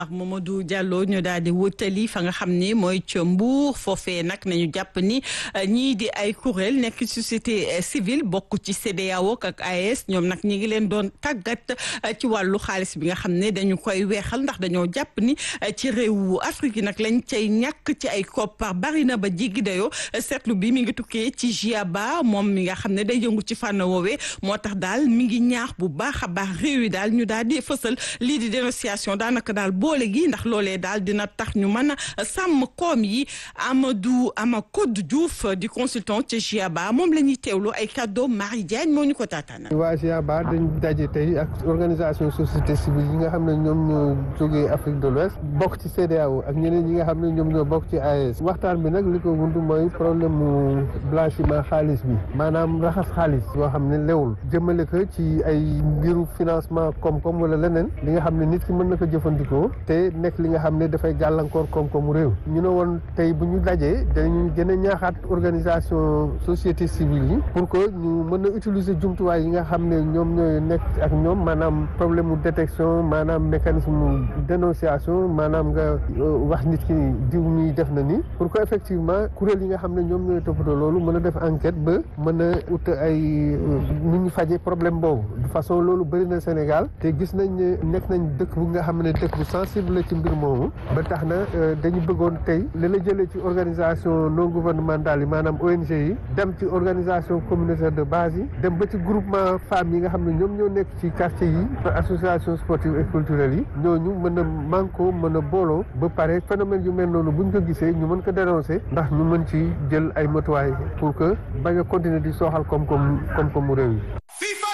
ak Mamadou Diallo ñu daal di wutali fa nga xam ni mooy ca Mbour foofee nag nañu jàpp ni ñii di ay kuréel nekk société civile bokk ci CEDEAO ak AES ñoom nag ñi ngi leen doon tàggat ci wàllu xaalis bi nga xam ne dañu koy weexal ndax dañoo jàpp ni ci réewu Afrique yi nag lañ cay ñàkk ci ay koppar bari na ba jéggi dayoo seetlu bi mi ngi tukkee ci GIABA moom mi nga xam ne day yëngu ci fànn woowee moo tax daal mi ngi ñaax bu baax a baax réew yi daal ñu daal di fësal lii di dénonciation daanaka daal boole gi ndax loolee daal dina tax ñu mën a sàmm koom yi Amadou Amakodou Diouf di consultant ci GIABA moom la ñuy teewlu ay kàddoo Marie Diagne moo ñu ko taataana waa GIABA dañ daje tey ak organisation société civile yi nga xam ne ñoom ñoo jógee Afrique de l'Ouest bokk ci CEDEAO ak ñeneen ñi nga xam ne ñoom ñoo bokk ci AES waxtaan bi nag li ko wund mooy problème mu blanchiment xaalis bi maanaam raxas xaalis yoo xam ne lewul jëmale ko ci ay mbiru financement koom-koom wala leneen li nga xam ne nit ki mën na ko jëfandikoo te nekk li nga xam ne dafay gàllankoor koom-koomu réew ñu ne woon tey bu ñu dajee dañu gën a ñaaxaat organisation société civile yi pour que ñu mën a utiliser jumtuwaay yi nga xam ne ñoom ñooy nekk ak ñoom maanaam problème mu détection maanaam mécanisme dénonciation maanaam nga wax nit ki diw mi def na ni pour que effectivement kuréel yi nga xam ne ñoom ñooy toppatoo loolu mën a def enquête ba mën a ut ay nu ñu faje problème boobu de façon loolu bëri na Sénégal te gis nañ ne nekk nañ dëkk bu nga xam ne dëkk bu sensible la ci mbir moomu ba tax na dañu bëggoon tey li la jëlee ci organisation non gouvernementale yi maanaam ONG yi dem ci organisation communautaire de base yi dem ba ci groupement femmes yi nga xam ne ñoom ñoo nekk ci quartier yi association sportive et culturelle yi ñooñu mën a manko mën a booloo ba pare phénomène yu mel noonu buñ ko gisee ñu mën ko dénoncer ndax ñu mën ci jël ay matuwaay pour que bañ a continuer di sooxal koom-koom koom-koomu réew yi